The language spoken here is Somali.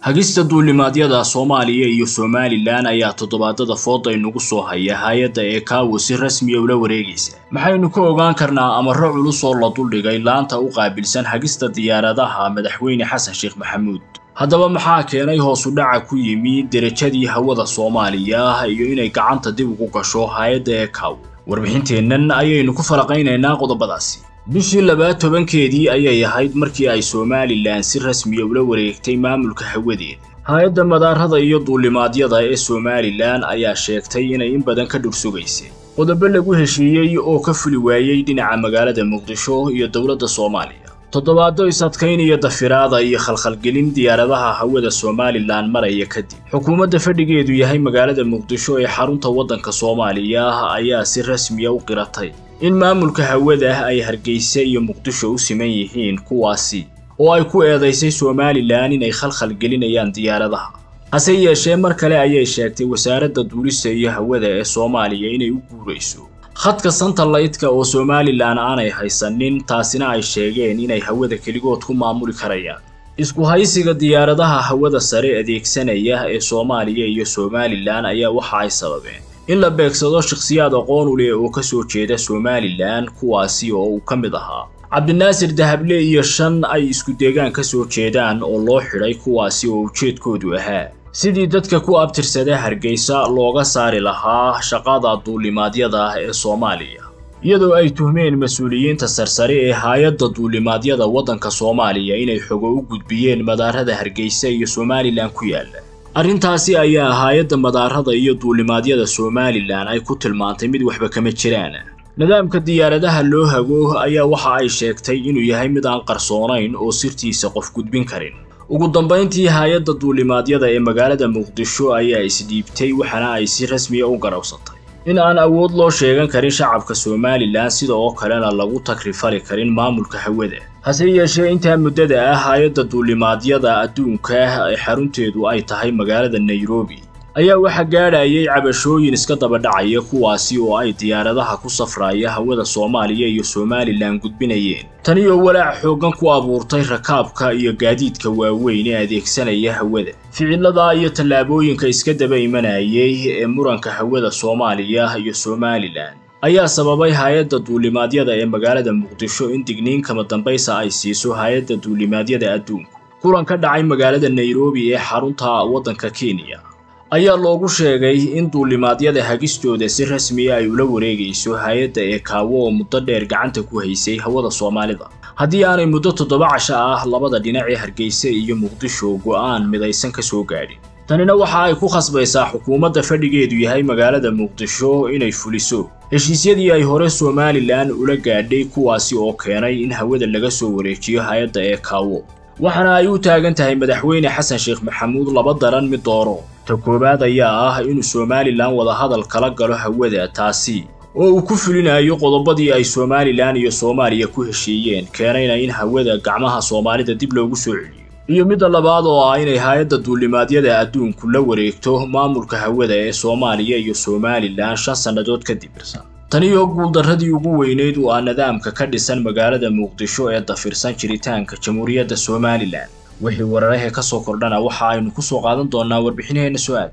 hagista duulimaadyada soomaaliya iyo somalilan ayaa toddobaadada fooda inugu soo haya hay-adda ee kaawo si rasmiya ula wareegaysa maxaynu ka ogaan karnaa amaro culus oo la duldhigay laanta u qaabilsan hagista diyaaradaha madaxweyne xasan sheekh maxamuud haddaba maxaa keenay hoosu dhaca ku yimi derajadii hawada soomaaliya iyo inay gacanta dib ugu gasho hay-adda ee kaawo warbixinteennan ayaynu ku falaqaynaynaa qodobadaasi bishii labaad tobankeedii ayay ahayd markii ay somalilan si rasmiya ula wareegtay maamulka hawadeeda hay-adda madaarada iyo duulimaadyada ee somalilan ayaa sheegtay inay in badan ka dhursugaysay qodobo lagu heshiiyey oo ka fuli waayey dhinaca magaalada muqdisho iyo dowladda soomaaliya toddobaado is-adkayn iyo dafiraada iyo khalkhalgelin diyaaradaha hawada somalilan maraya kadib xukuumadda fadhigeedu yahay magaalada muqdisho ee xarunta waddanka soomaaliya ayaa si rasmiya u qiratay in maamulka hawada ay hargeysa iyo muqdisho u siman yihiin kuwaasi oo ay ku eedaysay somalilan inay khalkhal gelinayaan diyaaradaha hase yeeshee mar kale ayay sheegtay wasaaradda duulista iyo hawada ee soomaaliya inay u guurayso khadka santalaytka oo somalilan aanay haysanin taasina ay sheegeen inay hawada keligood ku maamuli karayaan isku haysiga diyaaradaha hawada sare adeegsanaya ee soomaaliya iyo somalilan ayaa waxa ay sababeen in la beegsado shakhsiyaad aqoon u leh oo ka soo jeeda somalilan kuwaasi oo uu ka mid ahaa cabdinaasir dahable iyo shan ay isku deegaan ka soo jeedaan oo loo xidhay kuwaasi oo ujeedkoodu ahaa sidii dadka ku abtirsada hargeysa looga saari lahaa shaqada duulimaadyada ee soomaaliya iyadoo ay tuhmeen mas-uuliyiinta sarsare ee hay-adda duulimaadyada waddanka soomaaliya inay xogo u gudbiyeen madaarada hargeysa iyo somalilan ku yaalla arrintaasi ayaa hay-adda madaarada iyo duulimaadyada somalilan ay ku tilmaantay mid waxba kama jiraan nidaamka diyaaradaha loo hago ayaa waxa ay sheegtay inuu yahay mid aan qarsoonayn oo sirtiisa qof gudbin karin ugu dambayntii hay-adda duulimaadyada ee magaalada muqdisho ayaa isdhiibtay waxaana ay si rasmiya u garawsatay in aan awood loo sheegan karin shacabka somalilan sida oo kalena lagu takrifali karin maamulka hawada hase yeeshee intaa muddada ah hay-adda duulimaadyada adduunka ee xarunteedu ay tahay magaalada nairobi ayaa waxaa gaadhayay cabashooyin iska daba dhacaya kuwaasi oo ay diyaaradaha ku safraya hawada soomaaliya iyo somalilan gudbinayeen tani oo walaac xooggan ku abuurtay rakaabka iyo gaadiidka waaweyn ee adeegsanaya hawada ficilada iyo tallaabooyinka iska daba imanayay ee muranka hawada soomaaliya iyo somalilan ayaa sababay hay-adda duulimaadyada ee magaalada muqdisho in digniin kama dambaysa ay siiso hay-adda duulimaadyada adduunku kulan ka dhacay magaalada nairobi ee xarunta waddanka kenya ayaa loogu sheegay in duulimaadyada hagistooda si rasmiya ay ula wareegayso hay-adda ee kaawo oo muddo dheer gacanta ku haysay hawada soomaalida haddii aanay muddo toddoba casho ah labada dhinac ee hargeysa iyo muqdisho go'aan midaysan ka soo gaadhin tanina waxa ay ku khasbaysaa xukuumadda fadhigeedu yahay magaalada muqdisho inay fuliso heshiisyadii ay hore somalilan ula gaadhay kuwaasi oo keenay in hawada laga soo wareejiyo hay-adda ee kaawo waxaana ay u taagan tahay madaxweyne xasan sheekh maxamuud laba daran mid dooro ta koowaad ayaa ah inuu somalilan wadahadal kala galo hawada taasi oo uu ku fulinayo qodobadii ay somalilan iyo soomaaliya ku heshiiyeen keenayna in hawada gacmaha soomaalida dib loogu soo celiyo iyo midda labaad oo ah inay hay-adda duulimaadyada adduunku la wareegto maamulka hawada ee soomaaliya iyo somalilan shan sannadood kadib irsan tani oo guuldarradii ugu weyneyd uu ah nidaamka ka dhisan magaalada muqdisho ee dafirsan jiritaanka jamhuuriyadda somalilan wixii wararahee ka soo kordhana waxa aynu ku soo qaadan doonnaa warbixinaheenna su-aal